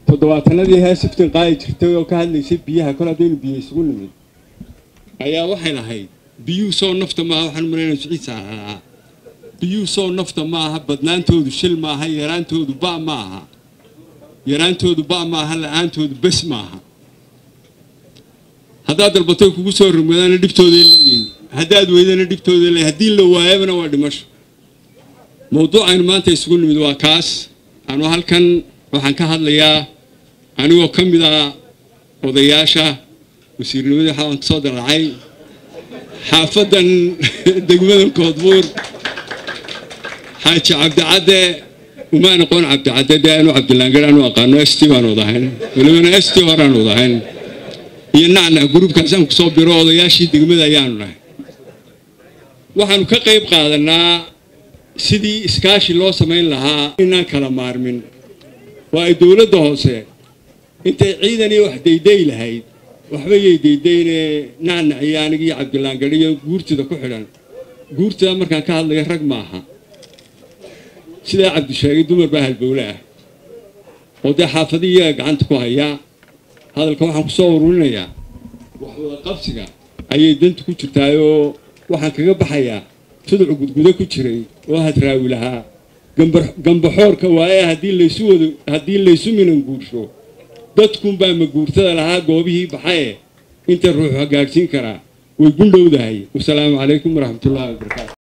toddobaatanadii hee siftin qaadi jirtay oo ka hadlaysay biyaha kol haddaynu biyo isugu nimid ayaa waxay lahayd biyuhu soo nafta maaha waxaan maraynaa siciisa ahaa biyuhu soo nafta maaha badnaantoodu shil maaha yaraantoodu ba maaha yaraantoodu ba maaha la-aantoodu bes maaha haddaad dalbatay kugu soo rogmadaana dhibtooday leeyihin haddaad weydana dhibtooday leeyihin haddii la waayabana waa dhimasho mawduucaynu maanta isugu nimid waa kaas anuu halkan waxaan ka hadlayaa anigoo ka mid ah odayaasha wasiirnimadii waxaan kasoo dallacay xaafadan degmadan koodbuur xaaji cabdicadde uma noqon cabdicadde dee anu cabdilaangar aanu aqaano st baan wadahayn walibana st horaan wadahayn iyo nacnac gruubkaasaan kusoo biro odayaashii degmada ayaanu nahay waxaanu ka qayb qaadanaa sidii iskaashi loo samayn lahaa inaan kala maarmin waa ay dowladda hoose intay ciidanii wax dayday lahayd waxba yay daydayne nacnac iyo anigii cabdilaangar iyo guurtida ku xidhan guurtida markaan ka hadlaya rag maaha sidaa cabdisheegay dumar baa halbowle ah oo dee xaafadii iyaga gacanta ku hayaa hadalka waxaan ku soo ururinayaa waxwada qabsiga ayay danta ku jirtaayoo waxaan kaga baxayaa tuduc gudgudo ku jiray oo hadraawi lahaa gambaxoorka waaye haddii laysu wado haddii laysu minan guursho dadkunbaa maguurtada lahaa goobihii baxaye inta ruuxu hagaagsiin karaa way gundhowdahay wasalaamu calaykum waraxmatullahi wabarakaatu